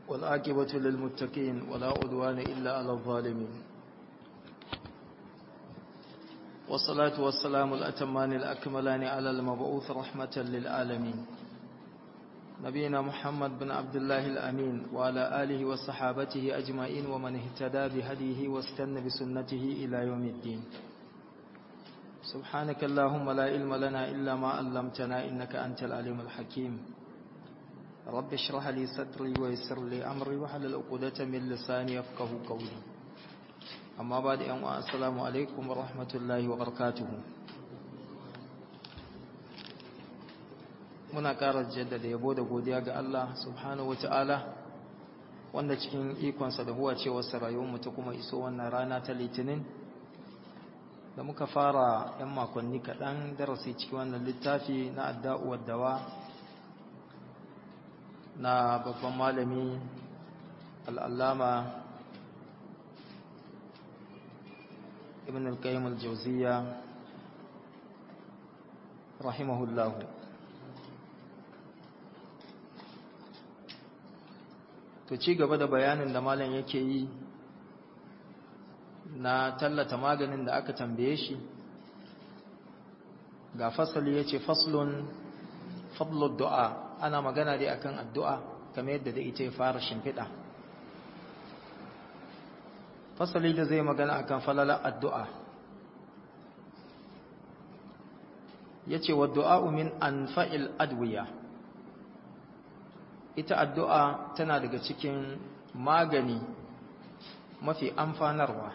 والعاقبة للمتقين ولا عدوان إلا على الظالمين والصلاة والسلام الأتمان الأكملان على المبعوث رحمة للعالمين نبينا محمد بن عبد الله الأمين وعلى آله وصحابته أجمعين ومن اهتدى بهديه واستنى بسنته إلى يوم الدين سبحانك اللهم لا علم لنا إلا ما علمتنا إنك أنت العليم الحكيم رب اشرح لي صدري ويسر لي أمري وحلل عقدة من لساني يفقه قولي أما بعد أن السلام عليكم ورحمة الله وبركاته muna ƙara jaddada yabo da godiya ga Allah subhanahu wata'ala wanda cikin ikonsa da huwa cewarsa rayuwarmu ta kuma iso wannan rana ta litinin da muka fara 'yan makonni kaɗan darasi cikin wannan littafi na adda'uwar dawa na babban malami al'allama ibn al-qayyim al-jawziya rahimahullahu to ci gaba da bayanin da malam yake yi na tallata maganin da aka tambaye shi ga fasali yace faslun fadlud du'a ana magana dai akan addu'a kamar yadda da ita ya fara shimfiɗa fasali da zai magana akan falalar addu'a yace wa du'a min anfa'il adwiya ita addu'a tana daga cikin magani mafi amfanarwa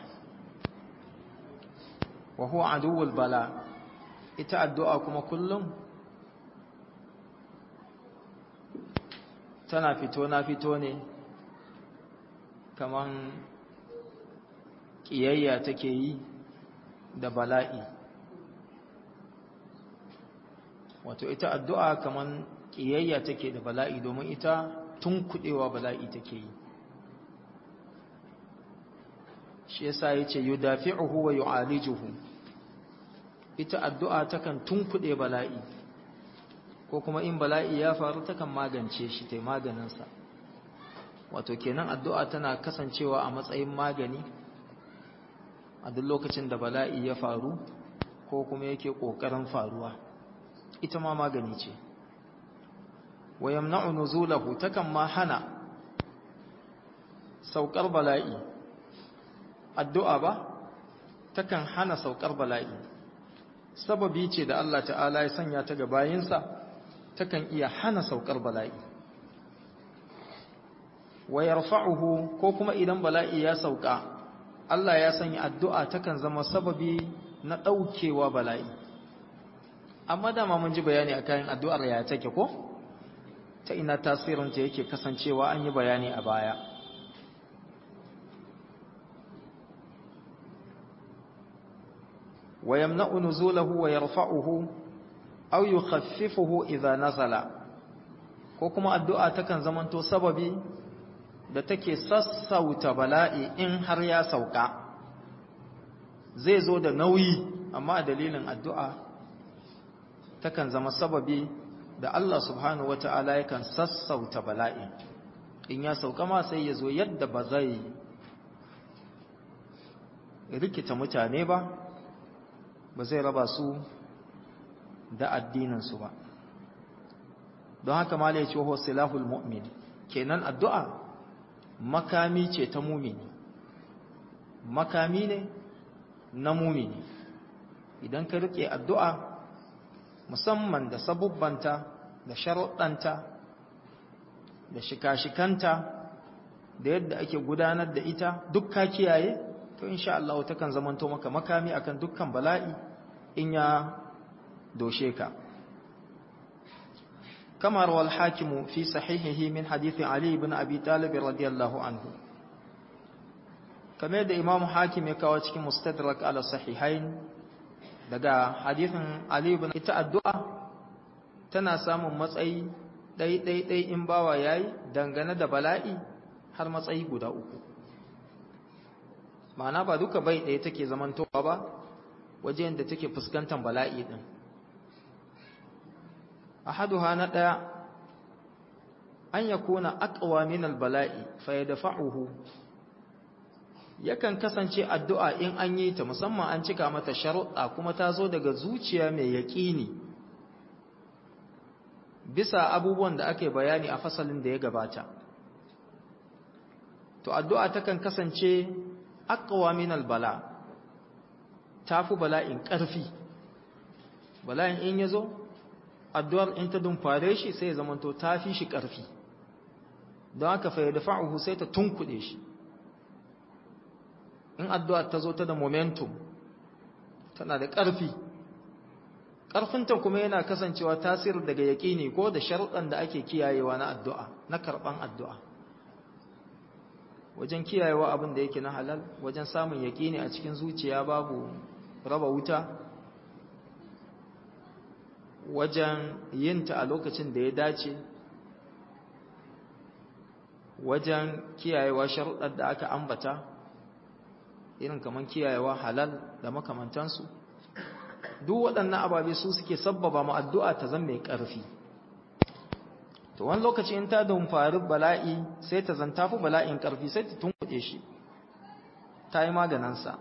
wa huwa aduwwul bala ita addu'a kuma kullum tana fito na fito ne kaman ƙiyayya take yi da bala'i wato ita addu'a kaman ƙiyayya take da bala'i domin ita tun kuɗewa bala'i take yi shi yasa ya ce yi dafi'uhu wa yu'alijuhu ita addu'a takan tun kuɗe bala'i ko kuma in bala'i ya faru takan magance shi ta maganinsa wato kenan addu'a tana kasancewa a matsayin magani a duk lokacin da bala'i ya faru ko kuma yake ƙoƙarin faruwa ita ma magani ce wa yamna'u nuzulahu takan ma hana saukar bala'i addu'a ba takan hana saukar bala'i sababi ce da Allah ta'ala ya sanya ta ga bayinsa takan iya hana saukar bala'i wa yarfa'uhu ko kuma idan bala'i ya sauka Allah ya sanya addu'a takan zama sababi na ɗaukewa bala'i amma dama mun ji bayani a kayan addu'ar ya take ko? ta ina tasirinta yake kasancewa an yi bayani a baya wa yamna'u nuzulahu wa yarfa'uhu aw yukhaffifuhu idza nazala ko kuma addu'a takan zamanto sababi da take sassauta bala'i in har ya sauka zai zo da nauyi amma a dalilin addu'a takan zama sababi da Allah subhanahu wata'ala yakan sassauta bala'i in ya sauka ma sai ya zo yadda ba zai rikita mutane ba ba zai raba su da addininsu ba don haka ma ya ce wa silahul mu'min kenan addu'a makami ce ta mumini makami ne na mumini idan ka rike addu'a musamman da sabubbanta da sharuɗanta da shika-shikanta da yadda ake gudanar da ita duk ka kiyaye to insha Allah takan zamanto maka makami akan dukkan bala'i in ya doshe ka كما روى الحاكم في صحيحه من حديث علي بن أبي طالب رضي الله عنه كما يدى إمام حاكم يكوى cikin مستدرك على الصحيحين daga hadithin Ali ibn ita addu'a tana samun matsayi dai dai dai in bawa yayi dangane da bala'i har matsayi guda uku ma'ana ba duka bai ɗaya take zamantowa ba wajen da take fuskantar bala'i din ahaduha na ɗaya an yakuna aqwa min albala'i fa yadfa'uhu yakan kasance addu'a in an yi ta musamman an cika mata sharuɗa kuma ta zo daga zuciya mai yaƙini bisa abubuwan da ake bayani a fasalin da ya gabata to addu'a takan kasance aqwa min albala tafi bala'in ƙarfi bala'in in yazo addu'ar in ta dumfare shi sai ya zamanto tafi shi ƙarfi don haka fa yadfa'uhu sai ta tunkuɗe shi in addu'ar ta zo ta da momentum tana da ƙarfi ƙarfinta kuma yana kasancewa tasir daga yaƙini ko da sharuɗan da ake kiyayewa na addu'a na karɓan addu'a wajen kiyayewa abin da yake na halal wajen samun yaƙini a cikin zuciya babu raba wuta wajen yinta a lokacin da ya dace wajen kiyayewa sharuɗar da aka ambata irin kamar kiyayewa halal da makamantansu duk waɗannan ababe su suke sabbaba mu addu'a ta zan mai ƙarfi to wani lokaci in ta dumfari bala'i sai ta zanta fi bala'in ƙarfi sai ta tunkuɗe shi ta yi maganinsa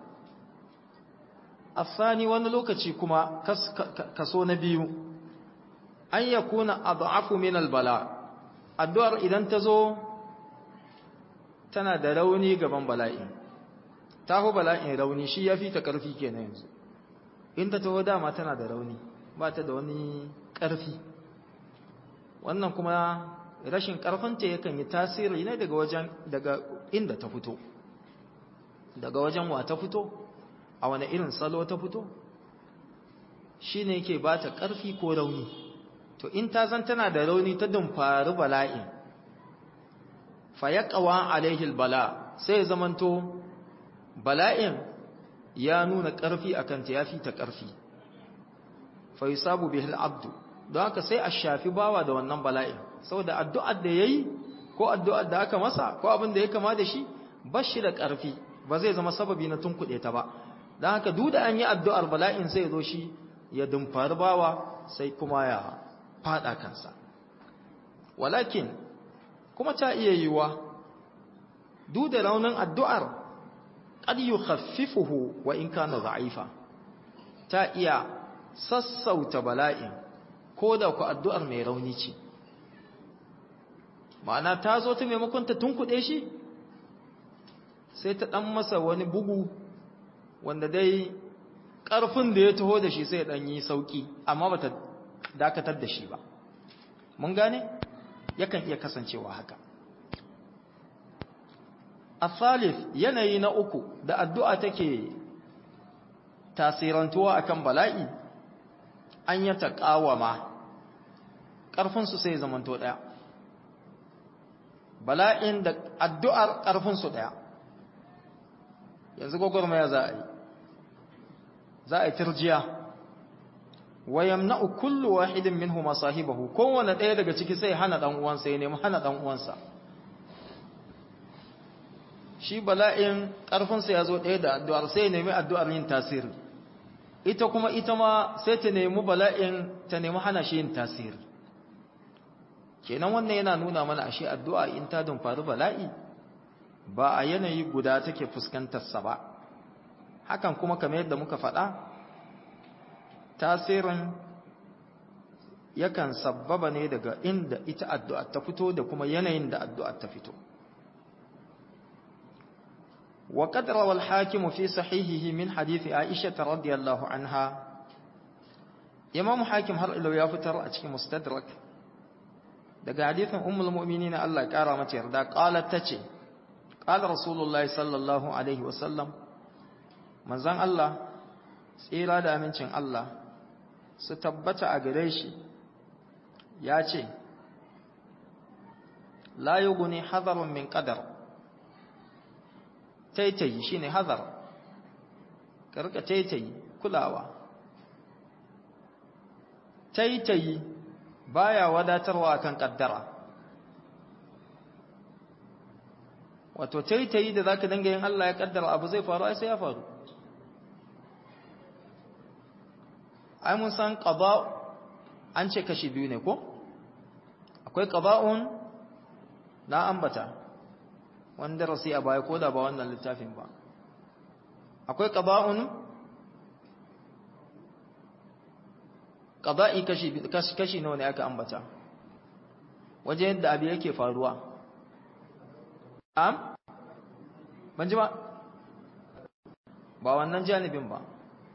asani wani lokaci kuma kaso na biyu an ya kuna adu'afu min albala addu'ar idan ta zo tana da rauni gaban bala'in ta fi bala'in rauni shi ya fi ta ƙarfi kenan yanzu in ta taho dama tana da rauni ba ta da wani ƙarfi wannan kuma rashin ƙarfinta yakan yi tasiri ne daga wajen daga inda ta fito daga wajen wa ta fito a wani irin salo ta fito shi ne yake ba ta ƙarfi ko rauni to in ta zan tana da rauni ta dumfari bala'in fa ya ƙawa alaihil bala sai ya zamanto bala'in ya nuna ƙarfi a kanta ya fi ta ƙarfi fa yi sabu bihil abdu don haka sai a shafi bawa da wannan bala'in saboda addu'ar da ya yi ko addu'ar da aka masa ko abin da ya kama da shi ba shi da ƙarfi ba zai zama sababi na tunkuɗe ta ba don haka duk da an yi addu'ar bala'in sai zo shi ya dumfari bawa sai kuma ya faɗa kansa walakin kuma ta iya yiwuwa duk da raunin addu'ar qad yukhaffifuhu wa in kana dha'ifa ta iya sassauta bala'in ko da ku addu'ar mai rauni ce ma'ana ta zo ta maimakon ta tunkuɗe shi sai ta ɗan masa wani bugu wanda dai ƙarfin da ya taho da shi sai ɗan yi sauƙi amma ba ta dakatar da shi ba mun gane yakan iya kasancewa haka Asalif yanayi na uku da addu'a take tasirantuwa akan bala'i an yi taƙawama ƙarfinsu sai zamanto ɗaya. Bala'in da addu'ar ƙarfinsu ɗaya. Yanzu gwagwarmaya za a yi, za a yi turjiya, wayan na kullu wahidin min huma sahibahu, kowane ɗaya daga ciki sai hana ɗan'uwansa ya nemi hana ɗan'uwansa. shi bala'in ƙarfinsa ya zo ɗaya da addu'ar sai ya nemi addu'ar yin tasiri ita kuma ita ma sai ta nemi bala'in ta nemi hana shi yin tasiri kenan wannan yana nuna mana ashe addu'a in ta dumfari bala'i ba a yanayi guda take fuskantarsa ba hakan kuma kamar yadda muka faɗa tasirin yakan sabbaba ne daga inda ita addu'a ta fito da kuma yanayin da addu'a ta fito وقد روى الحاكم في صحيحه من حديث عائشة رضي الله عنها إمام حاكم هر إلو يفتر أتك مستدرك دقى حديث أم المؤمنين الله كارمة يردا قالت تتي قال رسول الله صلى الله عليه وسلم من زن الله سيرا دا منشن الله ستبت أغريشي ياتي لا يغني حذر من قدر taitayi shine hazar ka rika taitayi kulawa taitayi baya wadatarwa akan kaddara wato taitayi da zaka dinga yin Allah ya kaddara abu zai faru ai sai ya faru ai mun san qada an ce kashi biyu ne ko akwai qada'un na ambata wanda rasi a baya ko da ba wannan littafin ba akwai qada'un qada'i kashi kashi nawa ne aka ambata waje yadda abu yake faruwa am ban ji ba ba wannan janibin ba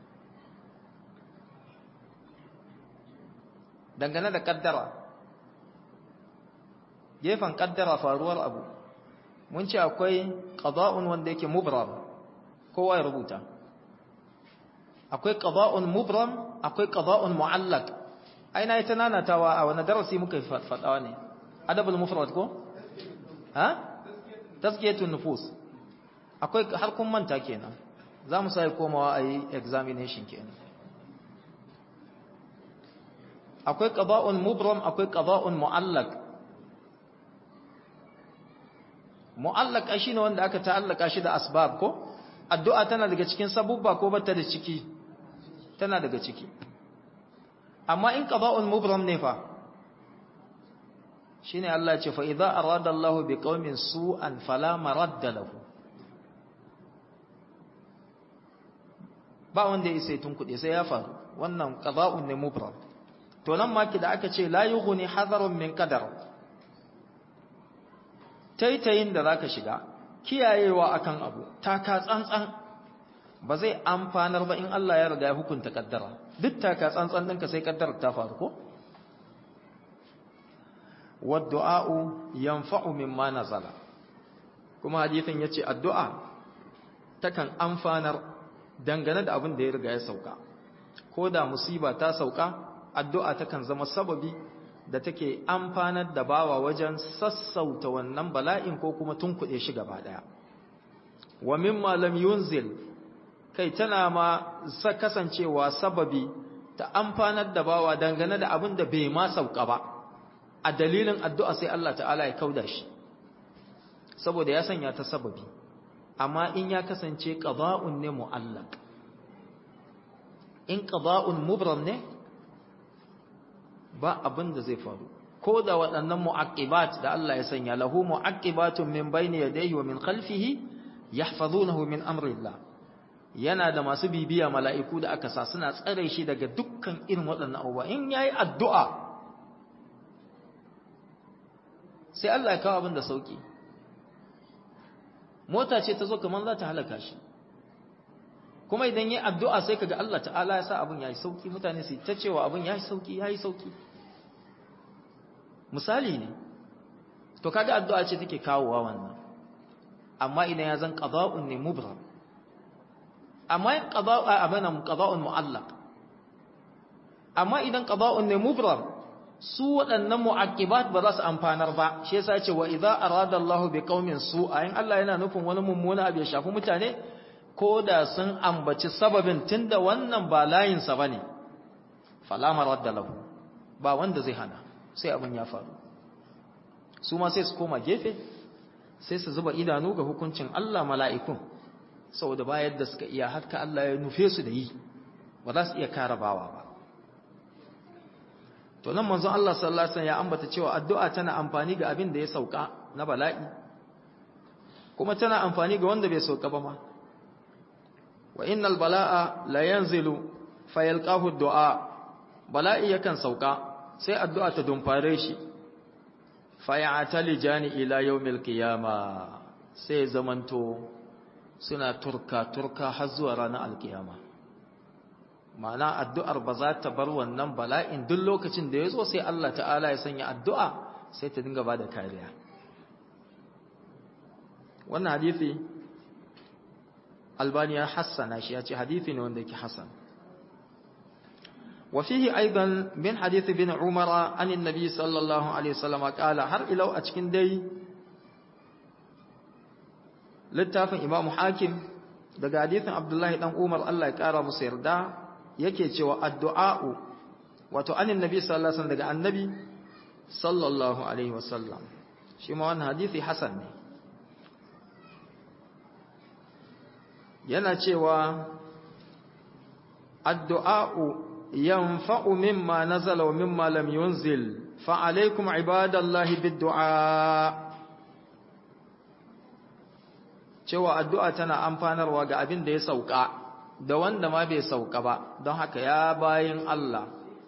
dangane da kaddara gefen kaddara faruwar abu mun ce akwai qada'un wanda yake mubram kowa ya rubuta akwai qada'un mubram akwai qada'un mu'allaq aina ita nanatawa a wani darasi muka faɗawa ne adabul mufrad ko ha tazkiyatun nufus akwai har kun manta kenan za mu sai komawa a yi examination kenan akwai qada'un mubram akwai qada'un mu'allaq mu'allaq shine wanda aka ta'allaka shi da asbab ko addu'a tana daga cikin sabubba ko bata da ciki tana daga ciki amma in qada'un mubram ne fa shine Allah ya ce fa idza arada Allahu biqaumin su'an fala maradda lahu ba wanda ya sai tunkuɗe sai ya faru wannan qada'un ne mubram to nan ma ki da aka ce la yughni hadarun min qadar taitayin da zaka shiga kiyayewa akan abu taka tsantsan ba zai amfanar ba in Allah ya riga ya hukunta kaddara duk taka tsantsan ɗinka sai kaddarar ta faru ko wadda'u yanfa'u mimma nazala kuma hadisin yace addu'a takan amfanar dangane da abin da ya riga ya sauka ko da musiba ta sauka addu'a takan zama sababi da take amfanar da bawa wajen sassauta wannan bala'in ko kuma tunkuɗe shi gaba ɗaya wa mimma lam yunzil kai tana ma sa kasancewa sababi ta amfanar da bawa dangane da abin da bai ma sauka ba a dalilin addu'a sai Allah ta'ala ya kauda shi saboda ya sanya ta sababi amma in ya kasance qada'un ne mu'allaq in qada'un mubram ne ba abin da zai faru ko da waɗannan mu'aqibat da Allah ya sanya lahu mu'aqibatun min bayni yadayhi wa min khalfihi yahfazunahu min amrillah yana da masu bibiya mala'iku da aka sa suna tsare shi daga dukkan irin waɗannan abubuwa in yayi addu'a sai Allah ya kawo abin da sauki mota ce ta zo kamar za ta halaka shi kuma idan yi addu'a sai kaga Allah ta'ala ya sa abin yayi sauki mutane su ta cewa abin yayi sauki yayi sauki misali ne to kaga addu'a ce take kawowa wannan amma idan ya zan qada'un ne mubram amma in qada'a abana qada'un mu'allaq amma idan qada'un ne mubram su waɗannan mu'aqibat ba za su amfanar ba shi yasa ce wa idza arada Allahu bi qaumin su'a in Allah yana nufin wani mummuna abu ya shafi mutane ko da sun ambaci sababin tunda wannan ba layin sa bane fala maradda lahu ba wanda zai hana sai abin ya faru su ma sai su koma gefe sai su zuba idanu ga hukuncin Allah mala'ikun saboda ba yadda suka iya haka Allah ya nufe su da yi ba za su iya kara bawa ba to nan manzon Allah sallallahu alaihi wasallam ya ambata cewa addu'a tana amfani ga abin da ya sauka na bala'i kuma tana amfani ga wanda bai sauka ba ma wa innal bala'a la yanzilu fayalqahu du'a bala'i yakan sauka sai addu'a ta dumfare shi fayatali jani ila yawmil qiyama sai zamanto suna turka turka har zuwa ranar alkiyama ma'ana addu'ar ba za ta bar wannan bala'in duk lokacin da ya zo sai Allah ta'ala ya sanya addu'a sai ta dinga ba da kariya wannan hadithi albaniya hassana shi ya ce hadithi ne wanda yake hassan وفيه أيضا من حديث بن عمر عن النبي صلى الله عليه وسلم قال هر إلو أتكين دي littafin imamu hakim daga hadithin abdullahi dan umar Allah ya kara musu yarda yake cewa addu'a'u wato anin nabi sallallahu alaihi wasallam daga annabi sallallahu alaihi wasallam shi ma wannan hadisi hasan ne yana cewa addu'a'u ينفع مما نزل ومما لم ينزل فعليكم عباد الله بالدعاء cewa addu'a tana amfanarwa ga abin da ya sauka da wanda ma bai sauka ba don haka ya bayin Allah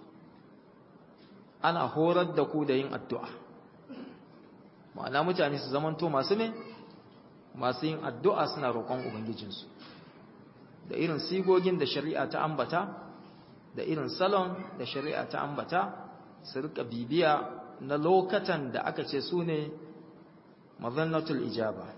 ana horar da ku da yin addu'a ma'ana mutane su zamanto masu ne masu yin addu'a suna roƙon ubangijinsu da irin sigogin da shari'a ta ambata da irin salon da shari'a ta ambata su rika bibiya na lokatan da aka ce su ne mazannatul ijaba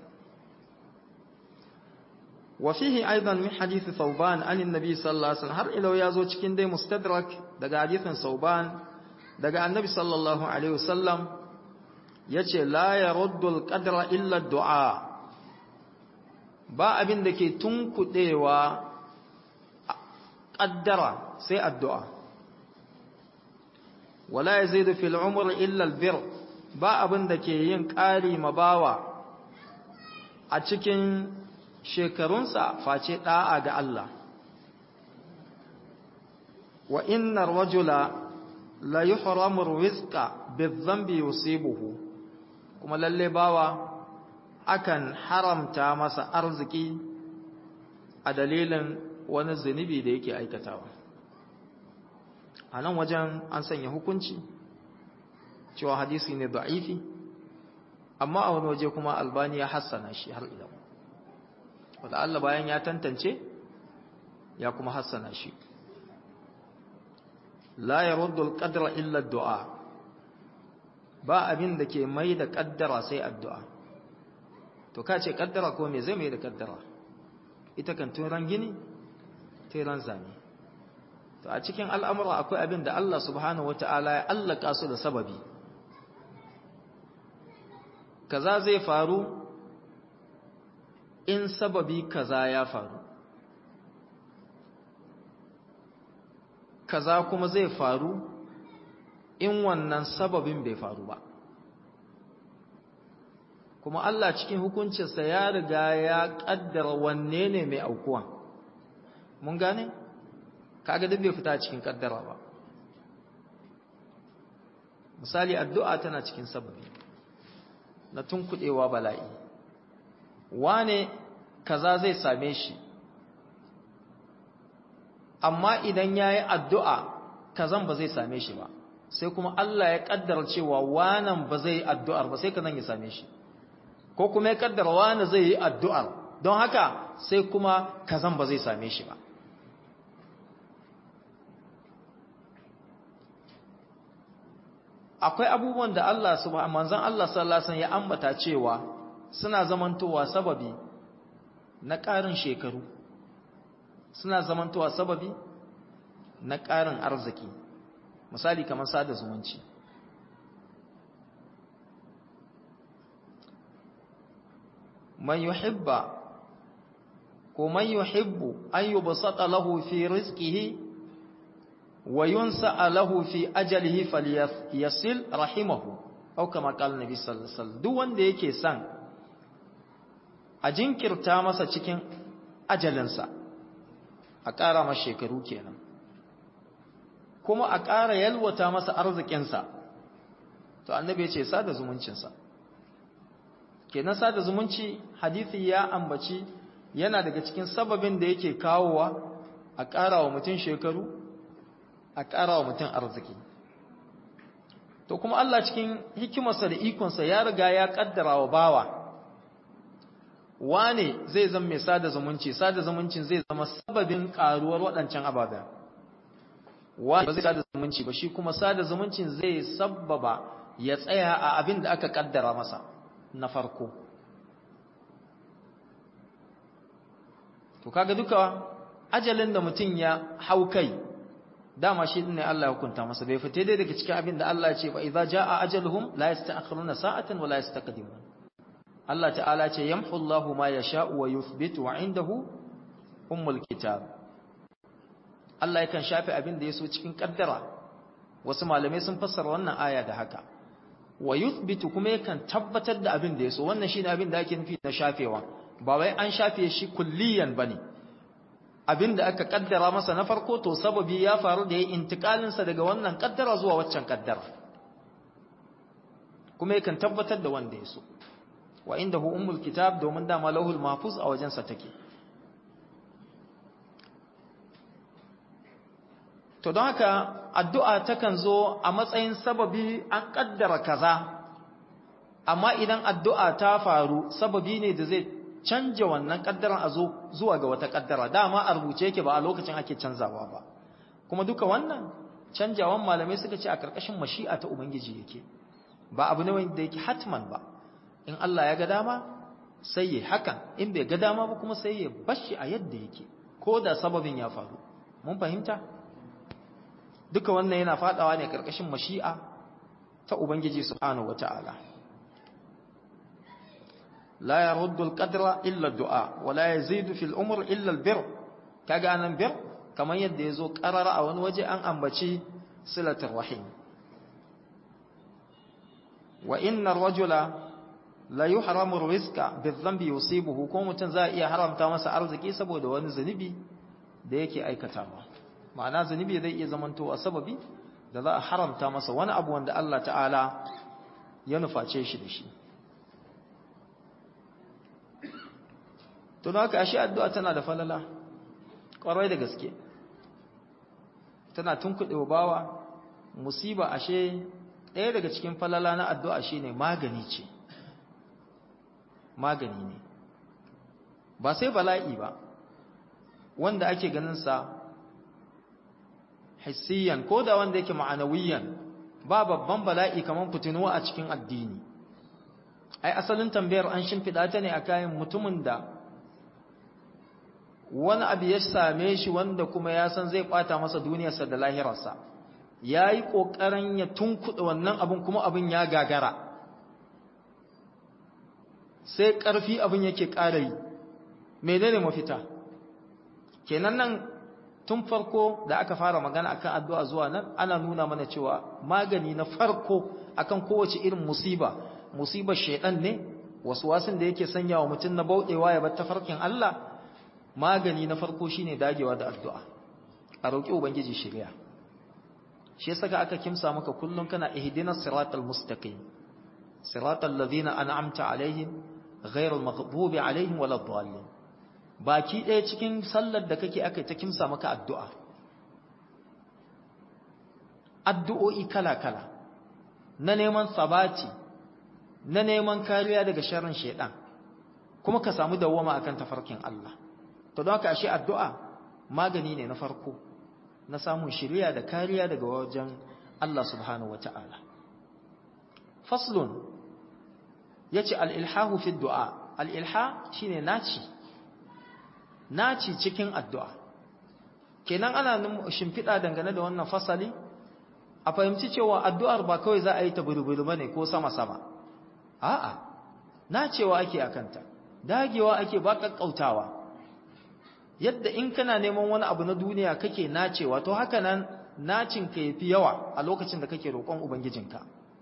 wa fihi aidan min hadith thawban an annabi sallallahu alaihi wasallam har ila yazo cikin dai mustadrak daga hadithin thawban daga annabi sallallahu alaihi wasallam yace la yaruddu alqadra illa du'a ba abin da ke tunkudewa qaddara sai addu'a wala yazidu fil umr illa albir ba abin da ke yin ƙari mabawa a cikin shekarunsa face da'a ga Allah wa inna rajula la yuhramu rizqa bizambi yusibuhu kuma lalle bawa akan haramta masa arziki a dalilin wani zunubi da yake aikatawa a nan wajen an sanya hukunci cewa hadisi ne da'ifi amma a wani waje kuma albani ya hassana shi har ila wadda Allah bayan ya tantance ya kuma hassana shi la yaruddu al-qadra illa ad-du'a ba abin da ke mai da kaddara sai addu'a to ka ce kaddara ko me zai mai da kaddara ita kan turan gini turan zane to a cikin al'amura akwai abin da Allah subhanahu wata'ala ya allaka su da sababi kaza zai faru in sababi kaza ya faru kaza kuma zai faru in wannan sababin bai faru ba kuma Allah cikin hukuncinsa ya riga ya kaddara wanne ne mai aukuwan mun gane kaga duk bai fita cikin kaddara ba misali addu'a tana cikin sababi na tunkudewa bala'i wane kaza zai same shi amma idan yayi addu'a kazan ba zai same shi ba sai kuma Allah ya kaddara cewa wanan ba zai yi addu'ar ba sai kazan ya same shi ko kuma ya kaddara wani zai yi addu'ar don haka sai kuma kazan ba zai same shi ba akwai abubuwan da Allah subhanahu manzon Allah sallallahu alaihi ya ambata cewa suna zamantowa sababi na ƙarin shekaru suna zamantowa sababi na ƙarin arziki misali kamar sada zumunci man yuhibba ko man yuhibbu an yubsata lahu fi rizqihi wa yunsa lahu fi ajalihi falyasil rahimahu aw kama qala nabi sallallahu alaihi wasallam duk wanda yake son a jinkirta masa cikin ajalinsa a ƙara masa shekaru kenan kuma a ƙara yalwata masa arzikinsa to annabi ya ce sada zumuncinsa kenan sada zumunci hadisi ya ambaci yana daga cikin sababin da yake kawowa a ƙara wa mutum shekaru a ƙara wa mutum arziki to kuma Allah cikin hikimarsa da ikonsa ya riga ya ƙaddara wa bawa wane zai zama mai sada zumunci sada zumuncin zai zama sababin ƙaruwar waɗancan ababen wane ba zai sada zumunci ba shi kuma sada zumuncin zai sabbaba ya tsaya a abin da aka ƙaddara masa na farko to kaga duka ajalin da mutum ya hau kai dama shi ne Allah ya hukunta masa bai fite dai daga cikin abin da Allah ya ce fa idza jaa ajaluhum la yasta'khiruna sa'atan wa la yastaqdimun Allah ta'ala ce yamhu Allahu ma yasha'u wa yuthbitu wa indahu ummul kitab Allah yakan shafe abin da yaso cikin kaddara wasu malamai sun fassara wannan aya da haka wa yuthbitu kuma yakan tabbatar da abin da yaso wannan shine abin da ake nufi na shafewa ba wai an shafe shi kulliyan bane abin da aka kaddara masa na farko to sababi ya faru da ya intikalin sa daga wannan kaddara zuwa waccan kaddara kuma yakan tabbatar da wanda yaso wa indahu ummul kitab domin dama lauhul mahfuz a wajensa take to don haka addu'a takan zo a matsayin sababi an kaddara kaza amma idan addu'a ta faru sababi ne da zai canja wannan kaddaran a zo zuwa ga wata kaddara dama a rubuce yake ba a lokacin ake canzawa ba kuma duka wannan canjawan malamai suka ce a karkashin mashi'a ta ubangiji yake ba abu ne wanda yake hatman ba in Allah ya ga dama sai ya hakan in bai ga dama ba kuma sai ya bashi a yadda yake ko da sababin ya faru mun fahimta duka wannan yana fadawa ne karkashin mashi'a ta ubangiji subhanahu wataala la yaruddu al-qadra illa ad-du'a wa la yazidu fil umr illa al-bir kaga anan bir kamar yadda yazo qarara a wani waje an ambaci silatul rahim wa inna ar-rajula la yuhramu ar-rizqa bi-dhanbi yusibuhu ko mutun za iya haramta masa arziki saboda wani zunubi da yake aikatawa ma'ana zunubi zai iya zamantowa sababi da za a haramta masa wani abu wanda Allah ta'ala ya nuface shi da shi to haka ashe addu'a tana da falala ƙwarai da gaske tana tunkuɗe bawa musiba ashe ɗaya daga cikin falala na addu'a shine magani ce magani ne ba sai bala'i ba wanda ake ganin sa hissiyan ko da wanda yake ma'anawiyan ba babban bala'i kamar fitinuwa a cikin addini ai asalin tambayar an shimfiɗa ta ne a kayan mutumin da wani abu ya same shi wanda kuma ya san zai ɓata masa duniyarsa da lahirarsa ya yi ƙoƙarin ya tunkuɗa wannan abin kuma abin ya gagara sai ƙarfi abin yake ƙara yi menene mafita kenan nan tun farko da aka fara magana akan addu'a zuwa nan ana nuna mana cewa magani na farko akan kowace irin musiba musibar shaidan ne wasu wasin da yake sanya wa mutum na bauɗewa ya bar tafarkin Allah magani na farko shine dagewa da addu'a a roƙi ubangiji shirya shi saka aka kimsa maka kullum kana ihdinas siratal mustaqim siratal ladina an'amta alaihim ghayril maghdubi alaihim waladdallin baki ɗaya cikin sallar da kake aka ta kimsa maka addu'a addu'o'i kala-kala na neman sabati na neman kariya daga sharrin shaidan kuma ka samu dawwama akan tafarkin Allah to don haka ashe addu'a magani ne na farko na samun shiriya da kariya daga wajen Allah subhanahu wata'ala faslun yace al-ilhahu fi du'a al-ilha shine naci naci cikin addu'a kenan ana shimfiɗa dangane da wannan fasali a fahimci cewa addu'ar ba kawai za a yi ta bulbulu bane ko sama-sama a'a nacewa ake akanta dagewa ake ba kakkautawa yadda in kana neman wani abu na duniya kake nacewa to haka nan nacin ka yafi yawa a lokacin da kake roƙon ubangijinka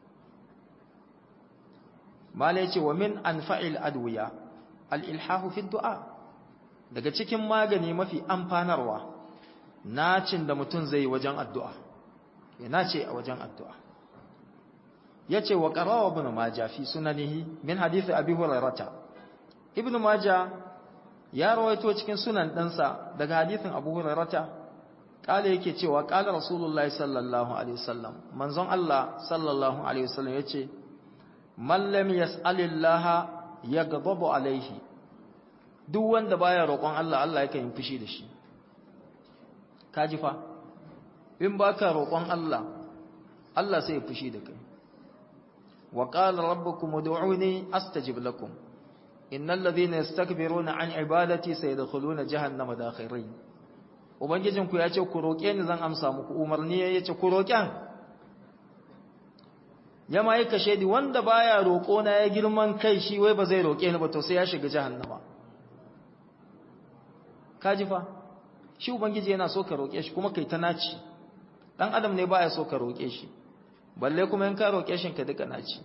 mala yace wa min anfa'il adwiya al-ilhahu fi du'a daga cikin magani mafi amfanarwa nacin da mutum zai wajen addu'a ya nace a wajen addu'a yace wa qarawa ibn majah fi sunanihi min hadith abi hurairah ibn majah ya rawaito cikin sunan ɗansa daga hadithin abu hurairah kale yake cewa kala rasulullahi sallallahu alaihi wasallam manzon Allah sallallahu alaihi wasallam yace man lam yas'alillaha yaghdabu alaihi duk wanda baya roƙon Allah Allah yake yin fushi da shi kaji fa in baka roƙon Allah Allah sai ya fushi da kai wa qala rabbukum ud'uni astajib lakum innal ladhina yastakbiruna an ibadati sayadkhuluna jahannama dakhirin ubangijinku ya ce ku roƙe ni zan amsa muku umarni ya ce ku roƙen ya ma yi kashe di wanda baya roƙo na ya girman kai shi wai ba zai roƙe ni ba to sai ya shiga jahannama kaji fa shi ubangiji yana so ka roƙe shi kuma kai ta naci dan adam ne baya so ka roƙe shi balle kuma in ka roƙe shi ka duka naci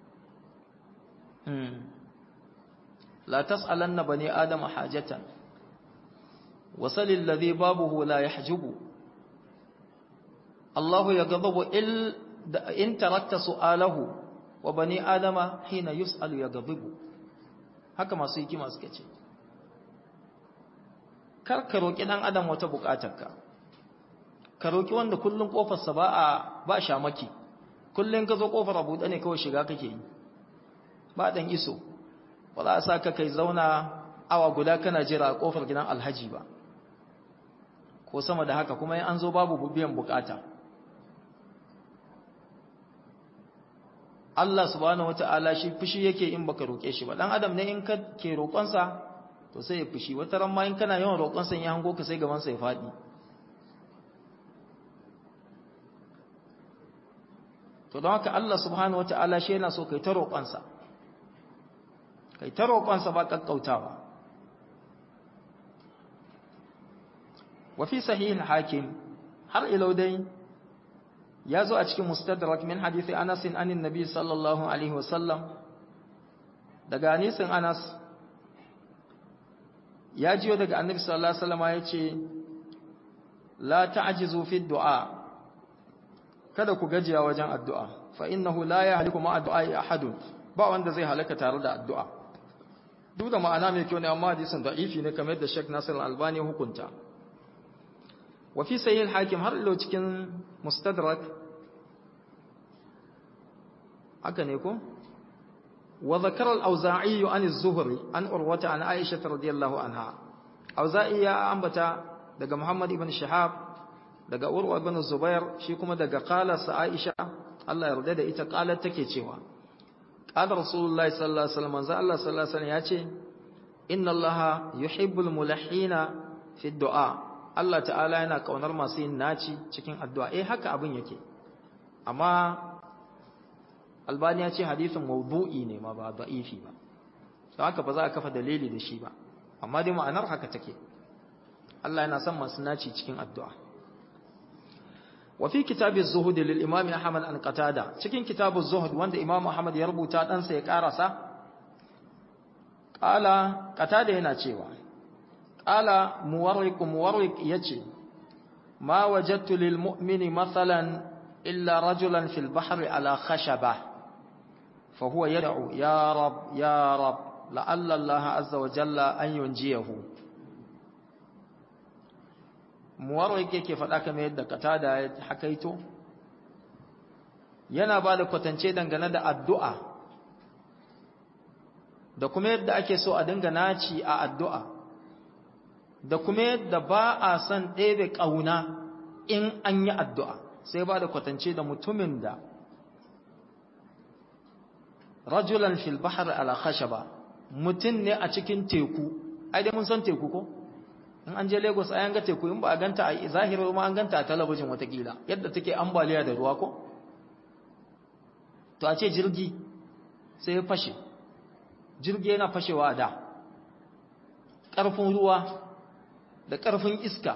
hmm la tas'alanna bani adama hajatan وصل الذي بابه لا يحجب الله يغضب إن تركت سؤاله وبني آدم حين يسأل يغضب haka masu hikima suka ce kar ka roƙi ɗan adam wata buƙatarka ka roƙi wanda kullum ƙofarsa ba a ba shamaki kullum ka zo ƙofar a buɗe ne kawai shiga kake yi ba ɗan iso ba za a sa ka kai zauna awa guda kana jira a ƙofar gidan alhaji ba ko sama da haka kuma an zo babu biyan buƙata Allah subhanahu wata'ala shi fushi yake in baka roƙe shi ba dan adam ne in ka ke roƙonsa to sai ya fushi wata ran ma in kana yawan roƙonsa ya hango ka sai gaban sa ya faɗi to don haka Allah subhanahu wata'ala shi yana so kai ta roƙonsa kai ta roƙonsa ba kakkautawa wa fi sahih al-hakim har ilau dai ya zo a cikin mustadrak min hadithi Anas anin Nabi sallallahu alaihi wasallam daga hadisin Anas ya jiyo daga Annabi sallallahu alaihi wasallam yace la ta'jizu fi du'a kada ku gajiya wajen addu'a fa innahu la yahliku ma addu'a ahadun ba wanda zai halaka tare da addu'a duk da ma'ana mai kyau ne amma hadisin da'ifi ne kamar da Sheikh Nasir Al-Albani hukunta wa fi sahih al-hakim har ilo cikin mustadrak haka ne ko wa zakara al-auza'i an az-zuhri an urwata an aisha radiyallahu anha auza'i ya ambata daga muhammad ibn shihab daga urwa ibn zubair shi kuma daga qala sa aisha Allah ya yarda da ita qalat take cewa qala rasulullahi sallallahu alaihi wasallam manzo Allah sallallahu alaihi wasallam yace inna allaha yuhibbul mulahhina fi du'a Allah ta'ala yana kaunar masu yin naci cikin addu'a eh haka abin yake amma albani ya ce hadisin mawdu'i ne ma ba da'ifi ba don haka ba za a kafa dalili da shi ba amma dai ma'anar haka take Allah yana son masu naci cikin addu'a wa fi kitabiz zuhud lil imam ahmad an qatada cikin kitabuz zuhud wanda imam ahmad ya rubuta dan sa ya karasa qala qatada yana cewa qala muwarriq muwarriq yace ma wajadtu lil mu'mini mathalan illa rajulan fil bahri ala khashabah fa huwa yad'u ya rab ya rab la'alla allah azza wa jalla an yunjiyahu muwarriq yake faɗa kamar yadda katada ya hakaito yana ba da kwatance dangane da addu'a da kuma yadda ake so a dinga naci a addu'a da kuma yadda ba a son ɗebe ƙauna in an yi addu'a sai ba da kwatance da mutumin da rajulan fil bahar ala khashaba mutum ne a cikin teku ai dai mun san teku ko in an je Lagos ai an ga teku in ba a ganta a zahirar ma an ganta a talabijin watakila yadda take ambaliya da ruwa ko to a ce jirgi sai ya fashe jirgi yana fashewa da ƙarfin ruwa da ƙarfin iska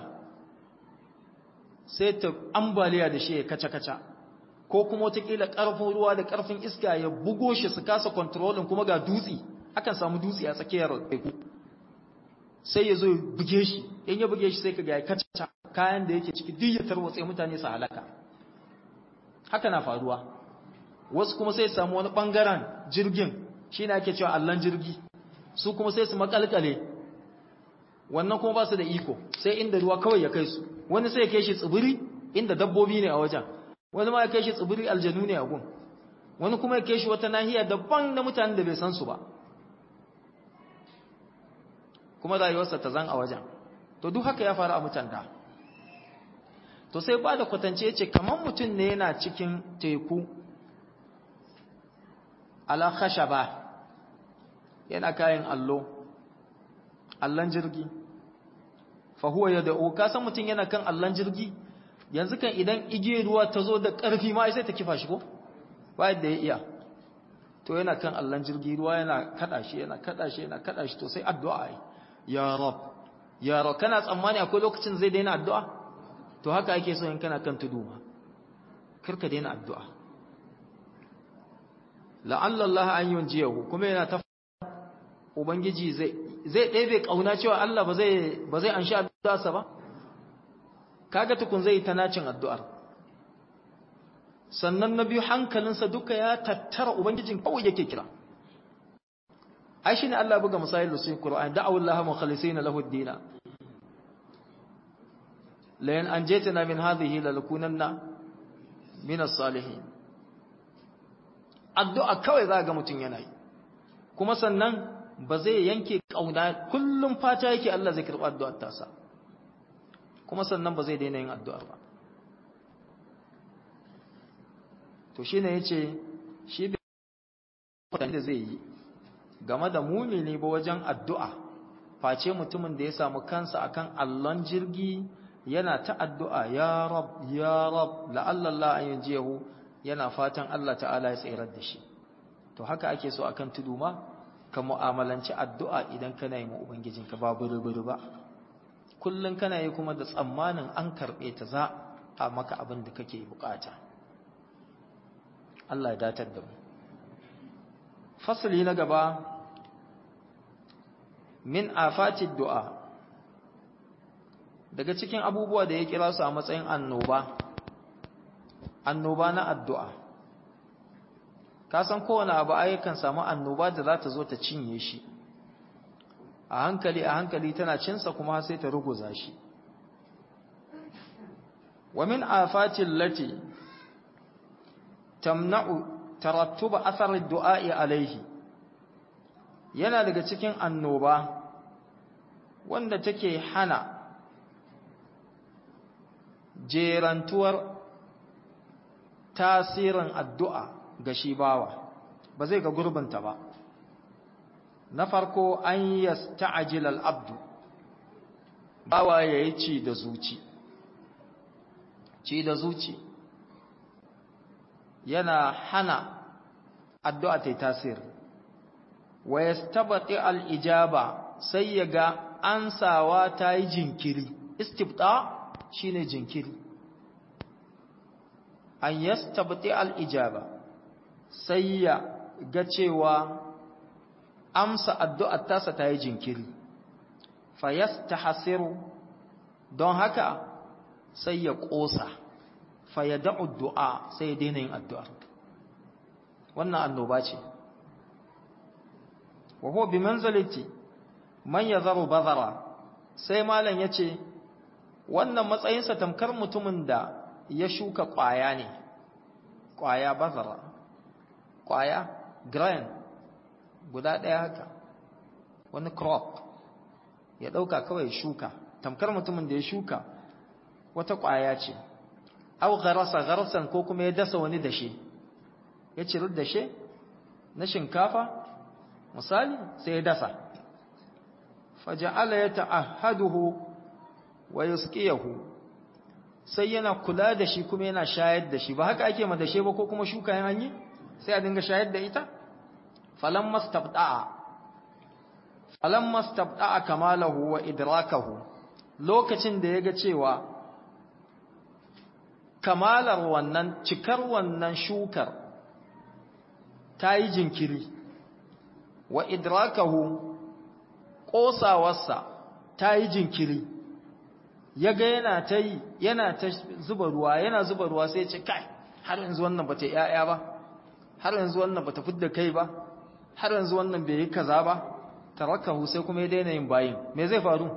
sai ta ambaliya da shi ya kaca-kaca ko kuma watakila ƙarfin ruwa da ƙarfin iska ya bugo shi su kasa kontrolin kuma ga dutse akan samu dutse a tsakiyar teku sai ya zo buge shi in ya buge shi sai ka ga ya kaca kayan da yake ciki duk ya tarwatse mutane su halaka haka na faruwa wasu kuma sai samu wani bangaren jirgin shi ne ake cewa allon jirgi su kuma sai su makalkale wannan kuma ba su da iko sai inda ruwa kawai ya kai su wani sai ya kai shi tsibiri inda dabbobi ne a wajen wani ma ya kai shi tsibiri aljanu ne a gun wani kuma ya kai shi wata nahiya daban na mutanen da bai san su ba kuma rayuwarsa ta zan a wajen to duk haka ya faru a mutan da to sai ba da kwatance ce kamar mutum ne yana cikin teku ala khashaba yana kayan allo allon jirgi fa huwa yad'u ka san mutum yana kan allon jirgi yanzu kan idan igiyar ruwa ta zo da ƙarfi ma sai ta kifa shi ko ba yadda ya iya to yana kan allon jirgi ruwa yana kada shi yana kada shi yana kada shi to sai addu'a yi ya rab ya rab kana tsammani akwai lokacin zai daina addu'a to haka ake so in kana kan tudu ma karka daina addu'a la'alla Allah an yunjiyahu kuma yana ta ubangiji zai zai ɗebe kauna cewa Allah ba zai ba zai anshi addu'arsa ba kaga tukun zai ta nacin addu'ar sannan na biyu hankalinsa duka ya tattara ubangijin kawai yake kira ai shine Allah buga misali da su Qur'ani da'u Allah mukhlisina lahu ad-din la in anjaytana min hadhihi lalakunanna min as-salihin addu'a kawai za ga mutun yana yi kuma sannan ba zai yanke kauna kullum fata yake Allah zai karɓi addu'ar tasa kuma sannan ba zai daina yin addu'ar ba to shine yace shi bai da zai yi game da mumini ba wajen addu'a face mutumin da ya samu kansa akan allon jirgi yana ta addu'a ya rab ya rab la'alla Allah an yanjiyahu yana fatan Allah ta'ala ya tsirar da shi to haka ake so akan tudu ma ka mu'amalanci addu'a idan kana yi ma ubangijinka ba buru-buru ba kullum kana yi kuma da tsammanin an karɓe ta za a maka abin da kake bukata Allah ya datar da mu fasali na gaba min afatid du'a daga cikin abubuwa da ya kira su a matsayin annoba annoba na addu'a ka san kowane abu ayyukan samu annoba da za ta zo ta cinye shi a hankali a hankali tana cinsa kuma sai ta ruguza shi wa min afatil lati tamna'u tarattuba athar du'a'i alaihi yana daga cikin annoba wanda take hana jerantuwar tasirin addu'a ga shi bawa ba zai ga gurbinta ba na farko an yasta'jil al-abdu bawa yayi ci da zuci ci da zuci yana hana addu'a ta tasiri wa yastabati al-ijaba sai yaga ansawa ta yi jinkiri istibta shine jinkiri an yastabati al-ijaba sai ya ga cewa amsa addu'ar tasa ta yi jinkiri fa yastahsiru don haka sai ya ƙosa fa ya da'u du'a sai ya daina yin addu'a wannan annoba ce wa huwa bi manzalati man yazaru bazara sai malam yace wannan matsayinsa tamkar mutumin da ya shuka ƙwaya ne ƙwaya bazara ƙwaya grain guda ɗaya haka wani crop ya ɗauka kawai shuka tamkar mutumin da ya shuka wata ƙwaya ce au garasa garasan ko kuma ya dasa wani dashe ya ciri dashe na shinkafa misali sai ya dasa faja'ala ya ta'ahaduhu wa yusqiyahu sai yana kula da shi kuma yana shayar da shi ba haka ake ma dashe ba ko kuma shuka yan hanyi sai a dinga shayar da ita falamma stabda'a falamma stabda'a kamalahu wa idrakahu lokacin da yaga cewa kamalar wannan cikar wannan shukar ta yi jinkiri wa idrakahu ƙosawarsa ta yi jinkiri ya ga yana ta yi yana ta zuba ruwa yana zuba ruwa sai ce kai har yanzu wannan bata yaya ba har yanzu wannan bata fidda kai ba har yanzu wannan bai yi kaza ba tarakahu sai kuma ya daina yin bayin me zai faru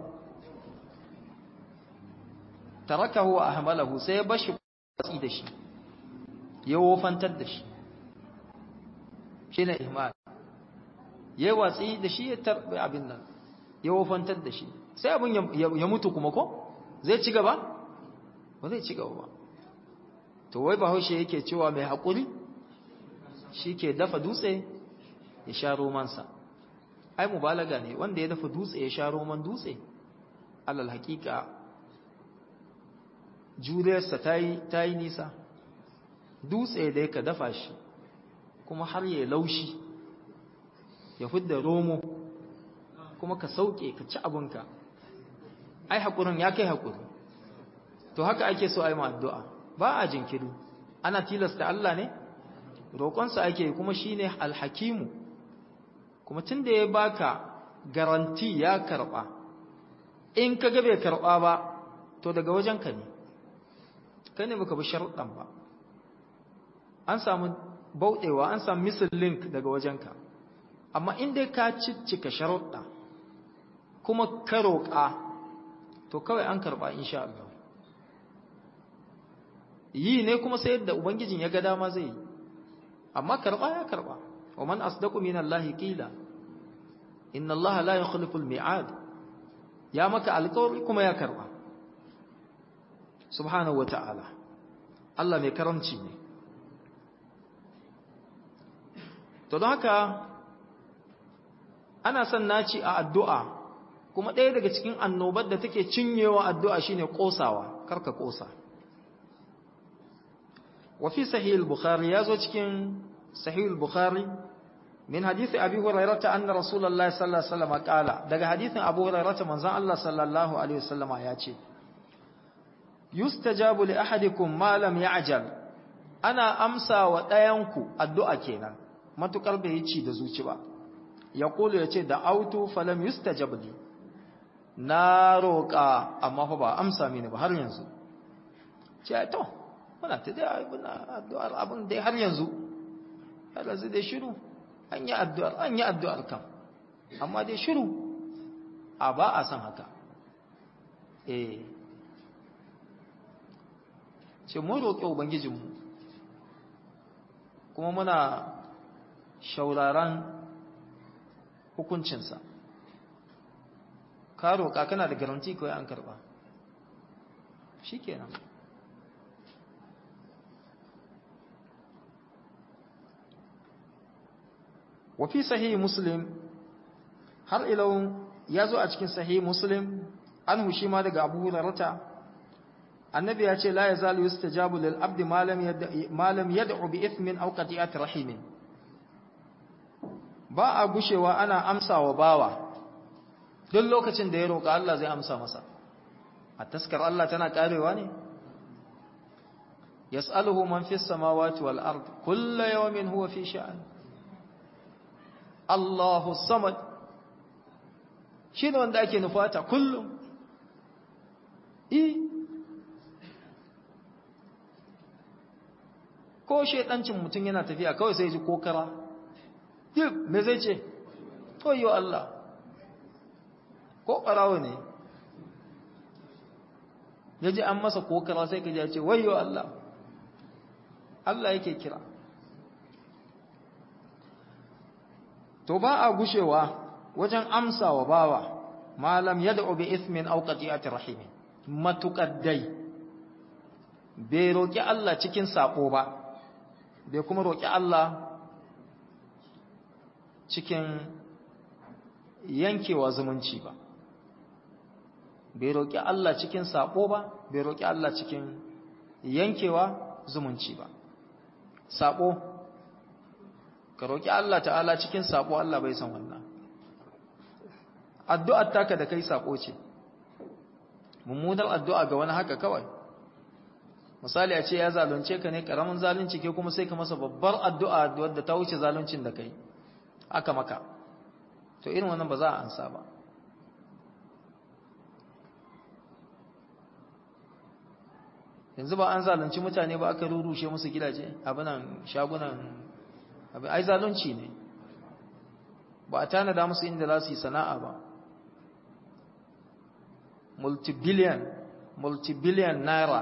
tarakahu wa ahmalahu sai ya bashi watsi da shi ya wofantar da shi shine ihmal ya watsi da shi ya tarbi abin nan ya wofantar da shi sai abin ya mutu kuma ko zai ci gaba ba zai ci gaba ba to wai bahaushe yake cewa mai haƙuri shi ke dafa dutse ya sha romansa ai mubalaga ne wanda ya dafa dutse ya sha roman dutse alal haƙiƙa juriyarsa ta yi nisa dutse da ka dafa shi kuma har ya laushi ya fidda romo kuma ka sauke ka ci abinka ai haƙurin ya kai haƙuri to haka ake so ai addu'a ba a jinkiri ana tilasta Allah ne roƙonsa ake kuma shine alhakimu kuma tunda ya baka garanti ya karɓa in ka ga bai karɓa ba to daga wajenka ne kai ne baka bi sharuɗan ba an samu bauɗewa an samu missing link daga wajenka amma in dai ka ciccika sharuɗa kuma ka roƙa to kawai an karɓa insha Allah yi ne kuma sai yadda ubangijin ya ga dama zai yi amma karɓa ya karɓa wa man asdaqu min Allah qila inna Allah la yukhlifu al-mi'ad ya maka alƙawari kuma ya karɓa subhanahu wa ta'ala Allah mai karamci ne to don haka ana son naci a addu'a kuma ɗaya daga cikin annobar da take cinyewa addu'a shine ƙosawa karka ƙosa wafi sahih al-bukhari ya zo cikin sahih al-bukhari min hadisi abi hurairata anna rasulullahi sallallahu alaihi wasallam qala daga hadisin abu hurairata manzon Allah sallallahu alaihi wasallama ya ce yustajabu li ahadikum ma lam ya'jal ana amsa wa ɗayanku addu'a kenan matukar bai yi ci da zuci ba ya kulu ya ce da autu falam yustajab li na roƙa amma fa ba amsa mini ba har yanzu ce to muna ta dai muna addu'ar abin dai har yanzu har yanzu dai shiru an yi addu'ar an yi addu'ar kam amma dai shiru a ba a san haka eh ce mun roƙi ubangijinmu kuma muna shauraran hukuncinsa ka roƙa kana da garanti kawai an karɓa shi kenan wafi sahihi muslim har ilau ya zo a cikin sahihi muslim an hushi ma daga abu hurarata annabi ya ce la ya zalu yustajabu lil abdi ma lam yad'u bi ithmin aw qati'ati rahimin ba a gushewa ana amsa wa bawa duk lokacin da ya roƙa Allah zai amsa masa a taskar Allah tana karewa ne yas'aluhu man fis samawati wal ard kullu yawmin huwa fi sha'an Allahu samad shine wanda ake nufata kullum i ko shedancin mutum yana tafiya kawai sai ji kokara duk me zai ce koyo Allah ko ɓarawo ne ya ji an masa kokara sai ka ji ya ce wayo Allah Allah yake kira to ba a gushewa wajen amsa wa bawa malam yad'u bi ithmin aw qati'ati rahim matuqaddai bai roki Allah cikin sabo ba bai kuma roki Allah cikin yankewa zumunci ba bai roƙi Allah cikin sabo ba bai roƙi Allah cikin yankewa zumunci ba sabo ka roƙi Allah ta'ala cikin sabo Allah bai san wannan addu'ar taka da kai sabo ce mummunar addu'a ga wani haka kawai misali a ce ya zalunce ka ne karamin zalunci ke kuma sai ka masa babbar addu'a wadda ta wuce zaluncin da kai aka maka to irin wannan ba za a ansa ba yanzu ba an zalunci mutane ba aka rurushe musu gidaje abinan shagunan abin ai zalunci ne ba a tanada musu inda za su yi sana'a ba multibillion multibillion naira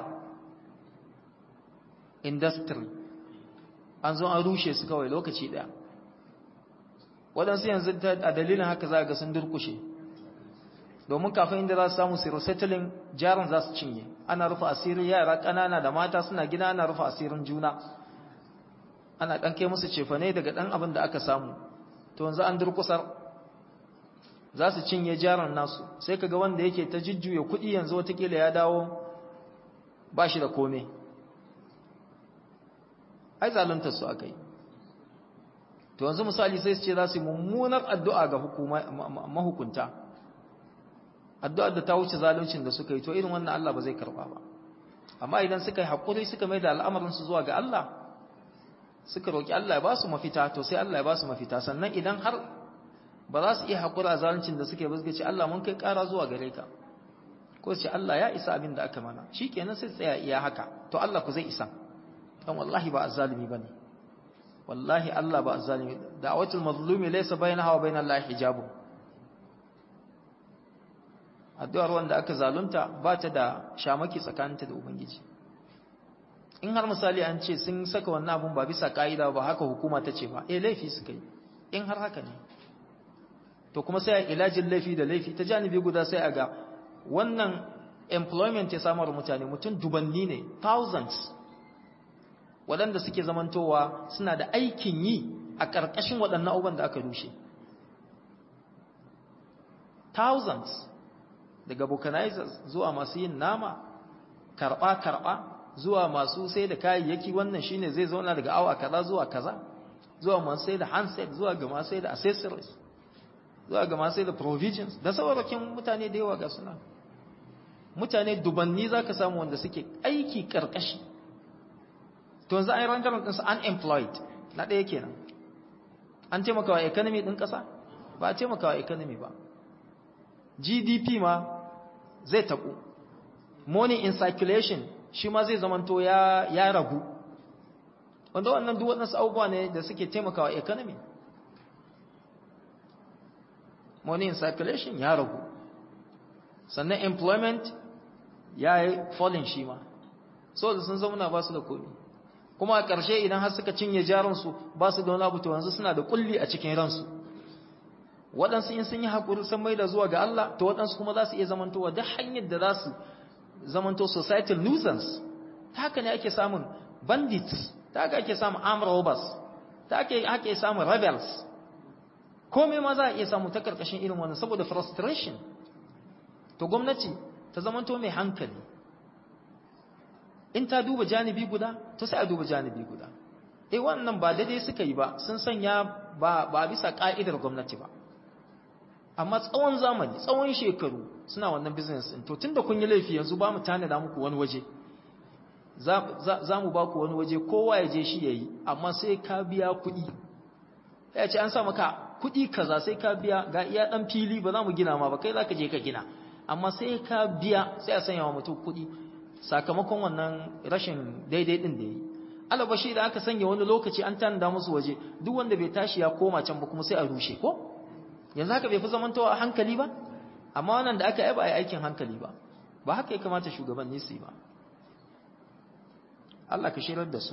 industry an zo an rushe su kawai lokaci daya waɗansu yanzu a dalilin haka za ga sun durkushe domin kafin inda za su samu su resettling jaran za su cinye ana rufe asirin yara ƙanana da mata suna gina ana rufe asirin juna ana ɗan kai musu cefane daga ɗan abin da aka samu to yanzu an durkusar za su cinye jaran nasu sai ka ga wanda yake ta jujjuya kuɗi yanzu watakila ya dawo ba shi da kome ai zaluntar su aka yi to yanzu misali sai su ce za su yi mummunar addu'a ga mahukunta addu'ar da ta wuce zaluncin da suka yi to irin wannan Allah ba zai karba ba amma idan suka yi haƙuri suka mai da al'amarinsu zuwa ga Allah suka roƙi Allah ya ba su mafita to sai Allah ya ba su mafita sannan idan har ba za su iya haƙura zaluncin da suke ba suka ce Allah mun kai ƙara zuwa gare ka ko su ce Allah ya isa abin da aka mana shi kenan sai tsaya iya haka to Allah ku zai isa don wallahi ba azzalimi ba ne wallahi Allah ba zalimi da'watul mazlumi laysa bainaha wa bainal lahi hijabu addu'ar wanda aka zalunta ba ta da shamaki tsakaninta da ubangiji in har misali an ce sun saka wannan abun ba bisa ka'ida ba haka hukuma ta ce ba eh laifi suka yi in har haka ne to kuma sai a ilajin laifi da laifi ta janibi guda sai a ga wannan employment ya samar mutane mutum dubanni ne thousands waɗanda suke zamantowa suna da aikin yi a ƙarƙashin waɗannan abubuwan da aka rushe thousands daga vulcanizers zuwa masu yin nama karɓa-karɓa zuwa masu sai da kayayyaki wannan shine zai zauna daga awa kaza zuwa kaza zuwa masu sai da handset zuwa ga masu sai da accessories zuwa ga masu sai da provisions da saurakin mutane da yawa ga suna mutane dubanni za ka samu wanda suke aiki karkashi to yanzu an yi rangarin ɗinsu unemployed na ɗaya kenan an taimaka wa economy ɗin ƙasa ba a taimaka wa economy ba gdp ma zai taɓu money in circulation shi ma zai zamanto ya, ya ragu wanda wannan duk waɗansu abubuwa ne da suke taimaka wa economy money in circulation ya ragu sannan employment ya yi falling shi ma so da sun zauna ba su da komi kuma a ƙarshe idan har suka cinye jaransu ba su da wani abu to yanzu suna da kulli a cikin ransu waɗansu in sun yi haƙuri sun mai da zuwa ga Allah to waɗansu kuma za su iya zamantowa duk hanyar da za su zamanto societal nuisance ta haka ne ake samun bandits ta haka ake samun armed robbers ta haka ake samun rebels komai ma za a iya samu ta karkashin irin wannan saboda frustration to gwamnati ta zamanto mai hankali in ta duba janibi guda to sai a duba janibi guda eh wannan ba daidai suka yi ba sun sanya ba ba bisa ka'idar gwamnati ba amma tsawon zamani tsawon shekaru suna wannan business din to tunda kun yi laifi yanzu ba mu tanada muku wani waje za mu ba ku wani waje kowa ya je shi yayi amma sai ka biya kuɗi ya ce an sa maka kuɗi kaza sai ka biya ga iya ɗan fili ba za mu gina ma ba kai za ka je ka gina amma sai ka biya sai a sanya wa mutum kuɗi sakamakon wannan rashin daidai ɗin da ya yi alabashi da aka sanya wani lokaci an tanada musu waje duk wanda bai tashi ya koma can ba kuma sai a rushe ko yanzu haka bai fi zamantowa a hankali ba amma wannan da aka yi ba a yi aikin hankali ba ba haka ya kamata shugabanni su yi ba Allah ka shirar da su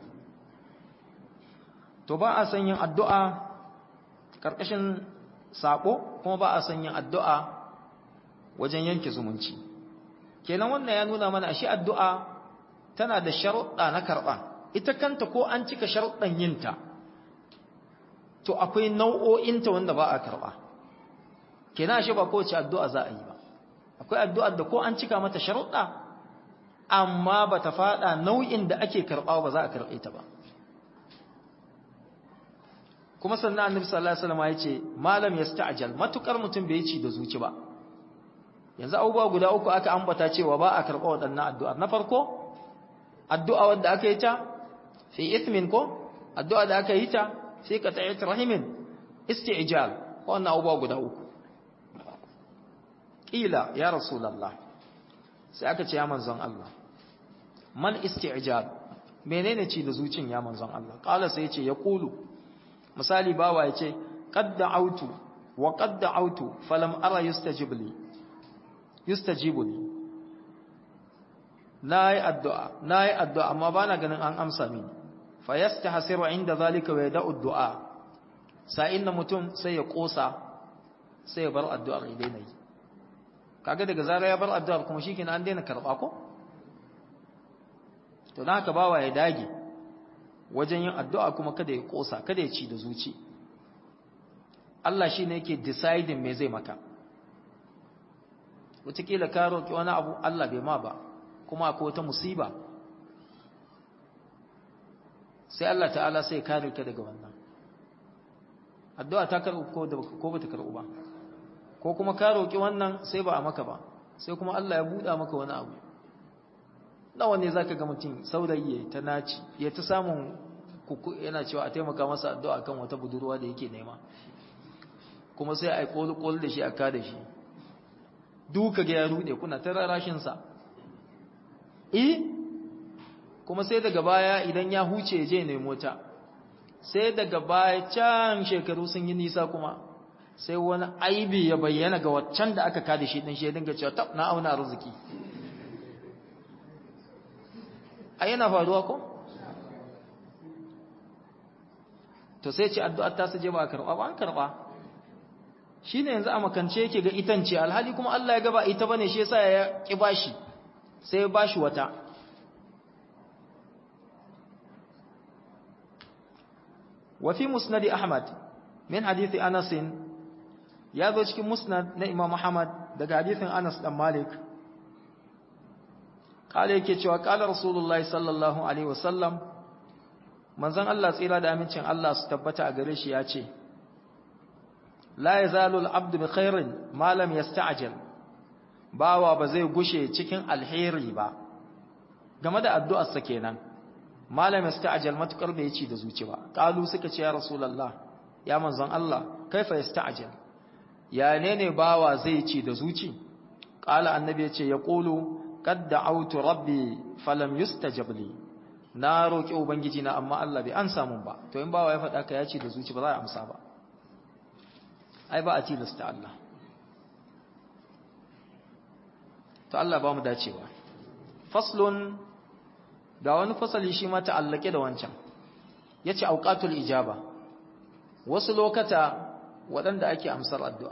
to ba a san yin addu'a ƙarƙashin saƙo kuma ba a san yin addu'a wajen yanke zumunci kenan wannan ya nuna mana shi addu'a tana da sharuɗa na karɓa ita kanta ko an cika sharuɗan yinta to akwai nau'o'inta wanda ba a karɓa kenan shi ba kowace addu'a za a yi ba akwai addu'ar da ko an cika mata sharuɗa amma ba ta faɗa nau'in da ake karɓa ba za a karɓe ta ba kuma sannan annabi sallallahu alaihi wasallam ya ce malam yasta'jal matukar mutum bai ci da zuci ba yanzu abubuwa guda uku aka ambata cewa ba a karɓa waɗannan addu'ar na farko addu'a wanda aka yi ta fi ithmin ko addu'a da aka yi ta fi qat'at rahimin isti'jal wannan abubuwa guda uku kila ya rasulullah sai aka ce ya manzon Allah man isti'jal menene ci da zucin ya manzon Allah qala sai ya ce ya qulu misali bawa ya ce qad da'awtu wa qad da'awtu falam ara yustajib li yustajibu li nayi addu'a nayi addu'a amma bana ganin an amsa mini fa yastahsiru inda zalika wa yada'u du'a sa'in da mutum sai ya kosa sai ya bar addu'ar idan yi kaga daga zara ya bar addu'ar kuma shikenan an daina karba ko to dan haka bawa ya dage wajen yin addu'a kuma kada ya kosa kada ya ci da zuci Allah shine yake deciding me zai maka wataƙila ka roƙi wani abu Allah bai ma ba kuma akwai wata musiba sai Allah ta'ala sai kare ka daga wannan addu'a ta karɓu ko da ko bata karɓu ba ko kuma ka roƙi wannan sai ba a maka ba sai kuma Allah ya buɗa maka wani abu nawa ne zaka ga mutum saurayi ta naci ya ta samun kuku yana cewa a taimaka masa addu'a kan wata budurwa da yake nema kuma sai a yi kol da shi a ka da shi duka ga ya rude kuna ta rarashin sa eh kuma sai daga baya idan ya huce je ne mota sai daga baya can shekaru sun yi nisa kuma sai wani aibi ya bayyana ga waccan da aka kada shi din shi ya dinga cewa tab na auna arziki a yana faruwa ko to sai ce addu'ar ta je ba a karɓa ba an karɓa shi ne yanzu a makance yake ga itance alhali kuma Allah ya gaba ita bane shi yasa ya ƙi bashi sai ya bashi wata وفي مسند أحمد من حديث أنس ya zo cikin musnad na Imam Muhammad daga hadisin Anas dan Malik kale yake cewa kala Rasulullahi sallallahu alaihi wasallam manzon Allah tsira da amincin Allah su tabbata a gare shi ya ce la yazalu al-abdu bi khairin ma lam yasta'jil bawa ba zai gushe cikin alheri ba game da addu'ar sa kenan malam yasta'jil matukar bai ci da zuci ba kalu suka ce ya Rasulullah ya manzon Allah kaifa yasta'jil ya ne ne bawa zai ci da zuci ƙala annabi ya ce ya ƙulu kad da'autu rabbi falam yustajab li na roƙi ubangiji na amma Allah bai an samu ba to in bawa ya faɗa ka ya ci da zuci ba za a amsa ba ai ba a tilasta Allah to Allah ba mu dacewa faslun ga wani fasali shi ma ta'allake da wancan yace auqatul ijaba wasu lokata waɗanda ake amsar addu'a.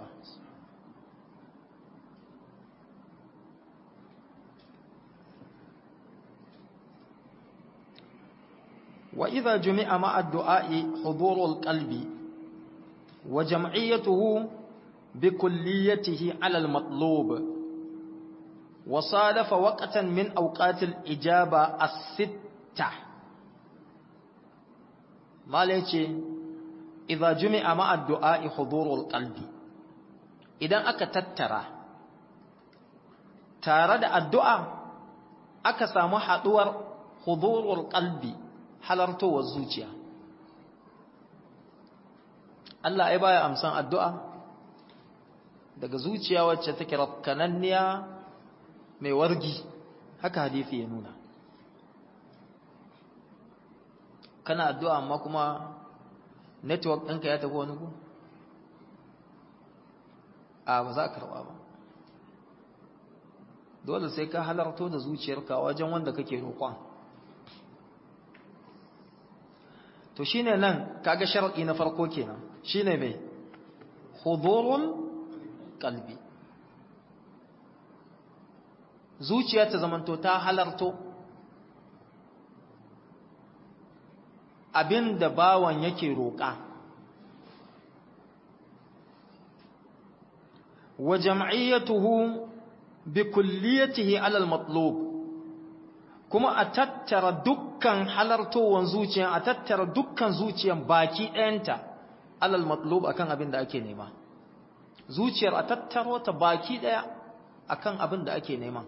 Wa iza jumi'a ma'addu'a'i hudurul qalbi wa jam'iyyatuhu bi kulliyatihi alal matlub wa sadafa waqtan min awqatil ijaba as-sitta malace idza jumi'a ma'a du'a'i hudurul qalbi idan aka tattara tare da addu'a aka samu haduwar hudurul qalbi halartowar zuciya Allah ai baya amsan addu'a daga zuciya wacce take rafkananniya mai wargi haka hadisi ya nuna kana addu'a amma kuma network ɗinka ya tafi wani gu? a ba za a karɓa ba dole sai ka halarto da zuciyarka wajen wanda kake roƙon to shine nan kaga shar'i na farko kenan shine mai hudurul qalbi zuciya ta zamanto ta halarto abin da bawan yake roƙa wa jam'iyyatuhu bi kulliyatihi alal matlub kuma a tattara dukkan halartowan zuciya a tattara dukkan zuciyan baki ɗayanta alal matlub akan abin da ake nema zuciyar a tattaro ta baki ɗaya akan abin da ake nema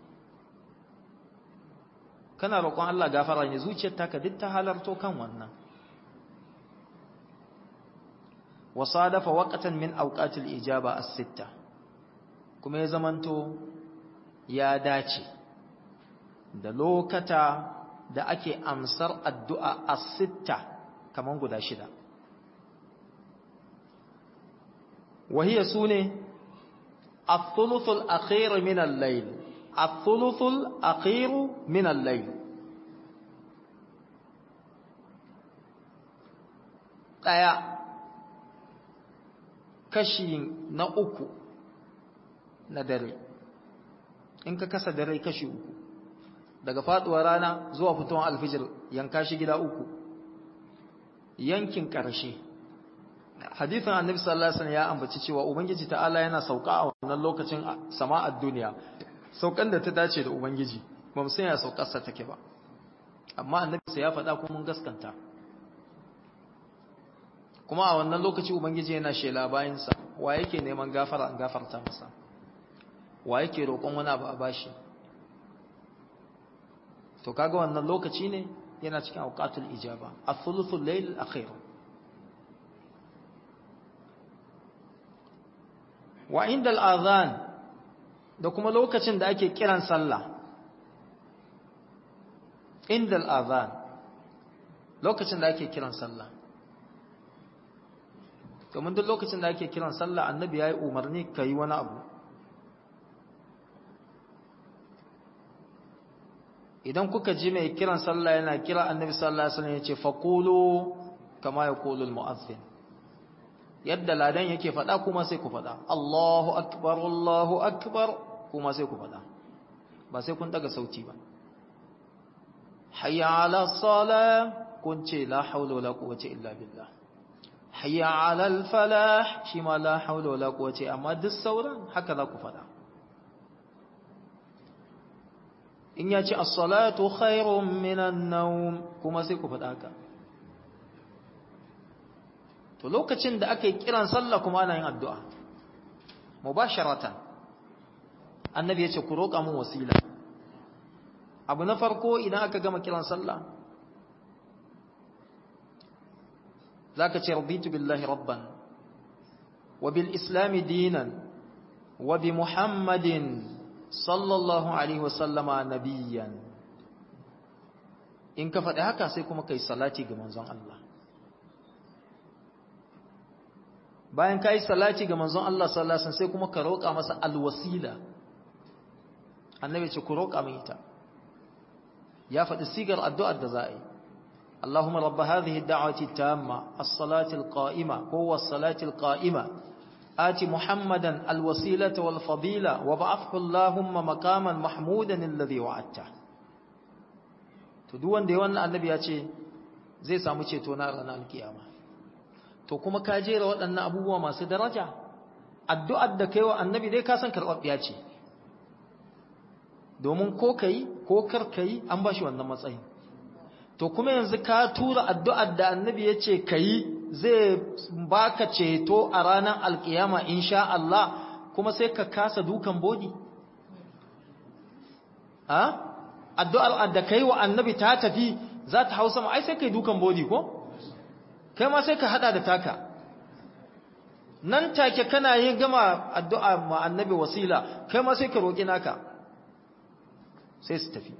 kana roƙon Allah gafara ne zuciyar taka duk ta halarto kan wannan wasadafa waqtan min awqatil ijaba as-sitta kuma ya zamanto ya dace da lokata da ake amsar addu'a as-sitta kaman guda shida wahiya sune الثلث الأخير من الليل الثلث الأخير من الليل ɗaya kashi na uku na dare in ka kasa dare kashi uku daga faduwar rana zuwa fitowar alfijir yanka shi gida uku yankin ƙarshe hadithin annabi sallallahu alaihi wasallam ya ambaci cewa ubangiji ta'ala yana sauka a wannan lokacin sama'ar duniya saukan da ta dace da ubangiji ba mu san ya saukar sa take ba amma annabi sai ya faɗa kuma mun gaskanta kuma a wannan lokaci ubangiji yana shela bayan sa wa yake neman gafara an gafarta masa wa yake roƙon wani abu a bashi to kaga wannan lokaci ne yana cikin awqatul ijaba ath-thuluthul layl al-akhir wa inda al'azan da kuma lokacin da ake kiran sallah inda al'azan lokacin da ake kiran sallah domin duk lokacin da ake kiran sallah annabi ya yi umarni ka yi wani abu idan kuka ji mai kiran sallah yana kira annabi sallallahu alaihi wasallam yace faqulu kama yaqulu almu'adhdhin yadda ladan yake faɗa kuma sai ku faɗa Allahu akbar Allahu akbar kuma sai ku faɗa ba sai kun daga sauti ba hayya ala salah kun ce la haula wala quwwata illa billah hayya ala al falah shi ma la haula wala quwwata amma duk sauran haka za ku faɗa in ya ce as-salatu khairun minan nawm kuma sai ku faɗa haka to lokacin da aka yi kiran sallah kuma ana yin addu'a mubasharatan annabi ya ce ku roƙa mun wasila abu na farko idan aka gama kiran sallah zaka ce raditu billahi rabban wa bil islami dinan wa bi muhammadin sallallahu alaihi wasallama nabiyyan in ka faɗi haka sai kuma kai salati ga manzon Allah bayan kai salati ga manzon Allah sallallahu alaihi wasallam sai kuma ka roƙa masa alwasila annabi ce ku roƙa min ita ya faɗi sigar addu'ar da za a yi اللهم رب هذه الدعوة التامة الصلاة القائمة هو الصلاة القائمة آت محمدا الوسيلة والفضيلة وبعثه اللهم مقاما محمودا الذي وعدته to duk wanda ya wannan annabi ya ce zai samu ceto na ranar alkiyama to kuma ka jera waɗannan abubuwa masu daraja addu'ar da kai wa annabi dai ka san karɓaɓɓiya ce domin ko kai ko kar kai an ba shi wannan matsayin to kuma yanzu ka tura addu'ar da annabi ya ce kai zai baka ceto a ranar alkiyama insha Allah kuma sai ka kasa dukan bodi a addu'ar da kai wa annabi ta tafi za ta hau sama ai sai kai dukan bodi ko kai ma sai ka hada da taka nan take kana yin gama addu'a ma annabi wasila kai ma sai ka roƙi naka sai su tafi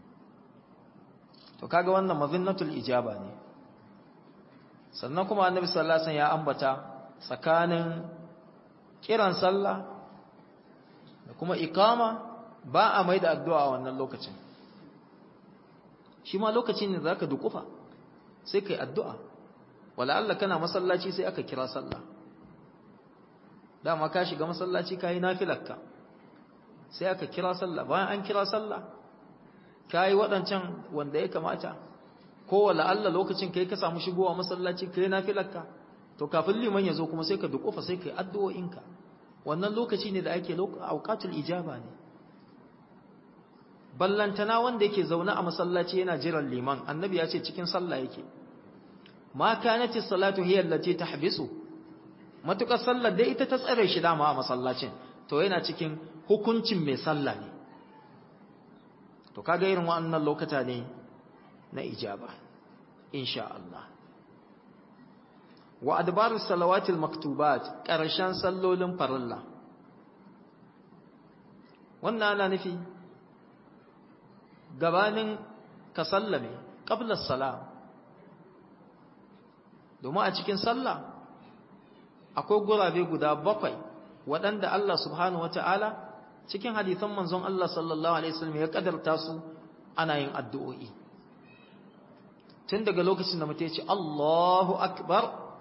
to kaga wannan mazinnatul ijaba ne sannan kuma annabi sallallahu alaihi wasallam ya ambata tsakanin kiran sallah da kuma iqama ba a mai da addu'a a wannan lokacin shi ma lokacin ne zaka dukufa sai kai addu'a wala Allah kana masallaci sai aka kira sallah dama ka shiga masallaci kai nafilarka sai aka kira sallah bayan an kira sallah kai waɗancan wanda ya kamata ko wala Allah lokacin kai ka samu shigowa masallaci kai nafilarka to kafin liman ya zo kuma sai ka dukufa sai kai addu'o'inka wannan lokaci ne da ake auqatul ijaba ne ballantana wanda yake zaune a masallaci yana jiran liman annabi ya ce cikin sallah yake ma kanati salatu hiya allati tahbisu matukar sallar dai ita ta tsare shi dama a masallacin to yana cikin hukuncin mai sallah ne to kaga irin wannan lokata ne na ijaba insha Allah wa adbarus salawatil maktubat karshen sallolin farilla wannan ana nufi gabanin ka sallame qabla salam domin a cikin sallah akwai gurabe guda bakwai waɗanda Allah subhanahu wata'ala cikin hadisan manzon Allah sallallahu alaihi wasallam ya kadarta su ana yin addu'o'i tun daga lokacin da mutum ya ce Allahu akbar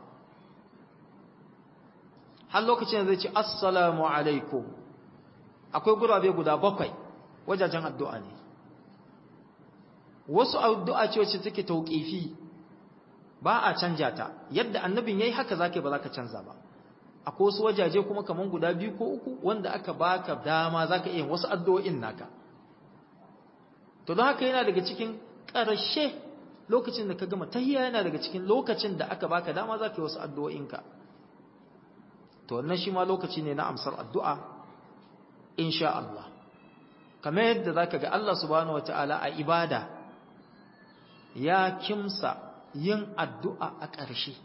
har lokacin da zai ce assalamu alaikum akwai gurabe guda bakwai wajajen addu'a ne wasu addu'a ce wacce take tauƙifi ba a canja ta yadda annabin yayi haka zaka ba zaka canza ba akwai wasu wajaje kuma kaman guda biyu ko uku wanda aka baka dama zaka iya wasu addu'o'in naka to don haka yana daga cikin ƙarshe lokacin da ka gama tahiyya yana daga cikin lokacin da aka baka dama zaka yi wasu addu'o'inka to wannan shi ma lokaci ne na amsar addu'a insha Allah kamar yadda zaka ga Allah subhanahu wataala a ibada ya kimsa yin addu'a a ƙarshe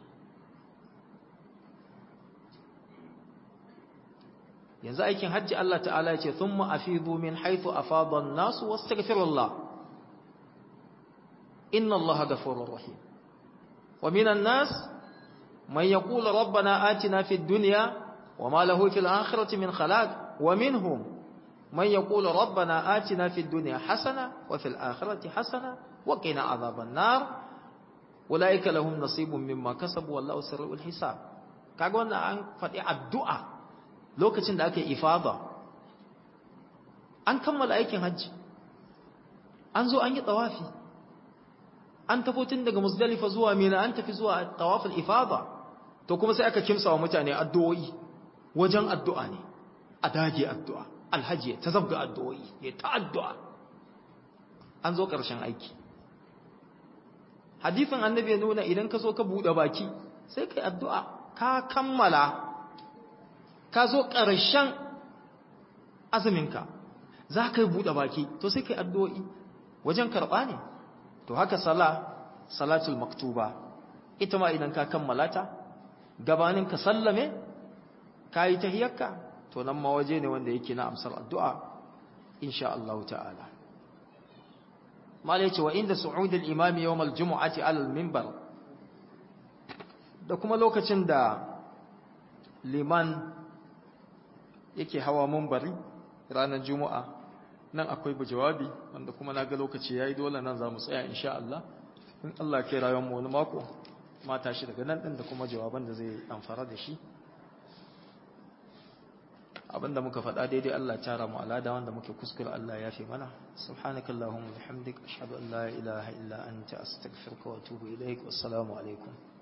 yanzu aikin hajji Allah ta'ala ce sun ma'afizu min haifu a fadon nasu wasu tagfirullah inna Allah gafurur rahim wa minan nas man yaqulu rabbana atina fid dunya wama lahu fil akhirati min khalaq wa minhum man yaqulu rabbana atina fid dunya hasana wa fil akhirati hasana wa qina adhaban nar ulaika lahum nasibun mimma kasabu wallahu sari'ul hisab kaga wannan an faɗi addu'a lokacin da aka yi ifada an kammala aikin hajji an zo an yi tawafi an tafi tun daga musdalifa zuwa mina an tafi zuwa tawaful ifada to kuma sai aka kimsa wa mutane addu'o'i wajen addu'a ne a dage addu'a alhaji ta zabga addu'o'i ya ta addu'a an zo ƙarshen aiki hadifin annabi ya nuna idan ka zo ka buɗe baki sai kai addu'a ka kammala ka zo ƙarshen azuminka za ka yi buɗe baki to sai kai addu'o'i wajen karɓa ne to haka sala salatul maktuba ita ma idan ka kammala ta gabanin ka sallame ka yi tahiyarka to nan ma waje ne wanda yake na amsar addu'a insha Allah ta'ala mala yace wa inda su'ud al-imam yawm al-jum'ati 'ala al-minbar da kuma lokacin da liman yake hawa munbari ranar juma'a nan akwai jawabi wanda kuma na ga lokaci yayi dole nan za mu tsaya insha Allah in Allah ke rayuwar mu wani mako mata shi daga nan din da kuma jawaban da zai amfara da shi abinda muka faɗa daidai Allah ya tara mu alada wanda muke kuskure Allah ya fi mana subhanakallahumma bihamdik ashhadu an la ilaha illa anta astaghfiruka wa atubu ilaik wassalamu alaikum